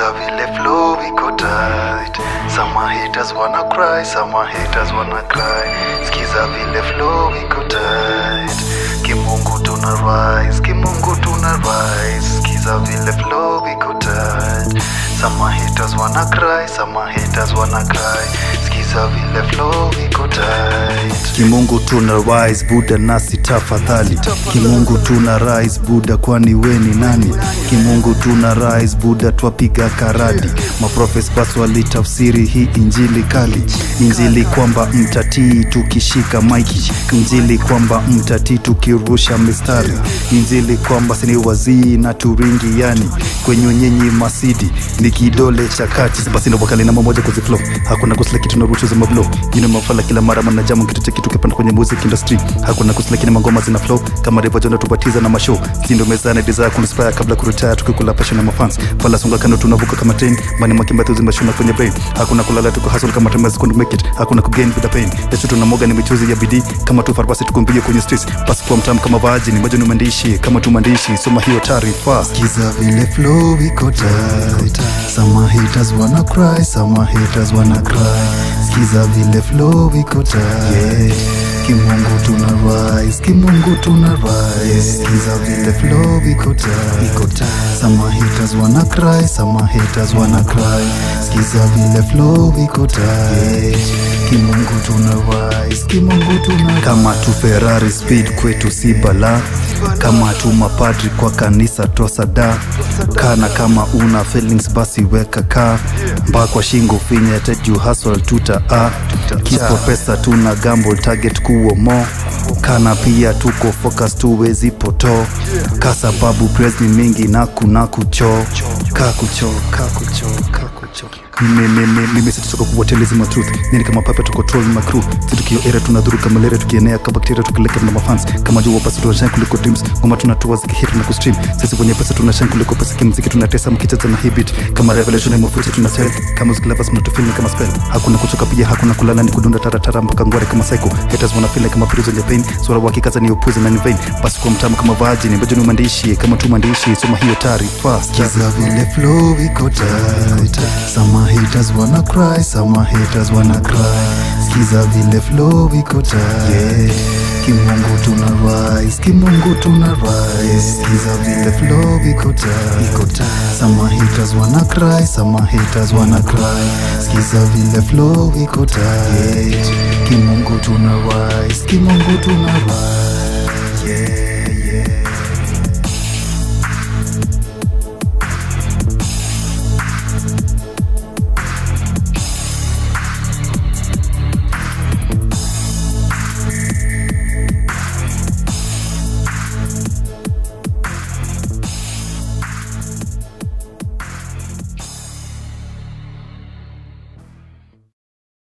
Skiza vile flow iko tight. Some haters wanna cry, some haters wanna cry. Skiza vile flow iko tight. Kimungu tuna rise, kimungu tuna rise. Skiza vile flow iko tight. Some haters wanna cry, some haters wanna cry. Skiza vile flow iko tight. Kimungu tuna rise Buda nasi tafadhali Kimungu tuna rise Buda kwani we ni nani Kimungu tuna rise Buda twapiga karadi Maprofes basi walitafsiri hii injili kali Injili kwamba mtatii tukishika maiki Injili kwamba mtatii tukirusha mistari Injili kwamba sini wazii na turingi yani Kwenye nyenyi masidi ni kidole cha kati Basi ndo wakali namba moja kuziflow Hakuna kusila kitu na rushu za mablo Yine mafala kila mara manajamu kitu cha kitu kipanda kwenye music industry Hakuna kusila kina mangoma zina flow Kama River Jona tubatiza na mashow Sindo mezana desire kulispire kabla kuretire Tukikula passion na mafans Fala songa kando tunavuka kama train Mani makimba tuzi mashuna kwenye brain Hakuna kulala tuko hustle kama temezi kundu make it Hakuna kugain with the pain Yesu tunamoga ni michuzi ya bidii Kama tu farmasi tukumbie kwenye streets Basi kuwa mtamu kama vaji ni maji numandishi Kama tu mandishi Soma hiyo taarifa Skiza vile flow iko tight. Some haters wanna cry, some haters wanna cry. Skiza vile flow iko tight. Kimungu tuna rise, kimungu tuna rise. Skiza vile flow iko tight. Some haters wanna cry, some haters wanna cry. Skiza vile flow iko tight. Kimungu tuna rise, kimungu tuna kama tu Ferrari speed kwetu si bala kama tu mapadri kwa kanisa tosada kana kama una feelings basi weka ka mbaa kwa shingo finya teju hustle tuta a kipo pesa tuna gamble target kuo mo kana pia tuko focus tuwezi poto ka sababu praise ni mingi na kuna kucho ka kucho ka kucho ka kucho mimi situtoka kuwatelezima truth nini kama papa tuko troll na crew situkio era tunadhuru kama lere tukienea kama bakteria tukileka na mafans kama jua basi tunashine kuliko dreams ngoma tunatoa zikihit na kustream sisi kwenye pesa tunashine kuliko pesa kimziki tunatesa mkicheza na hibit kama revelation ya mafursa tuna sell kama ziklavas mnatufilm kama spell hakuna kuchoka pia hakuna kulala ni kudunda taratara mpaka ngware kama psycho haters wana feel kama prison ya pain swala wakikaza ni upuzi na ni vain basi kwa mtamu kama virgin mbejo ni mandishi kama tu mandishi soma hiyo taarifa Skiza vile flow iko tight. Some haters wanna cry, some haters wanna cry. Skiza vile flow iko tight. Kimungu tuna rise, kimungu tuna rise. Skiza vile flow iko tight. Some haters wanna cry, some haters wanna cry. Skiza vile flow iko tight. Kimungu tuna rise, kimungu tuna rise.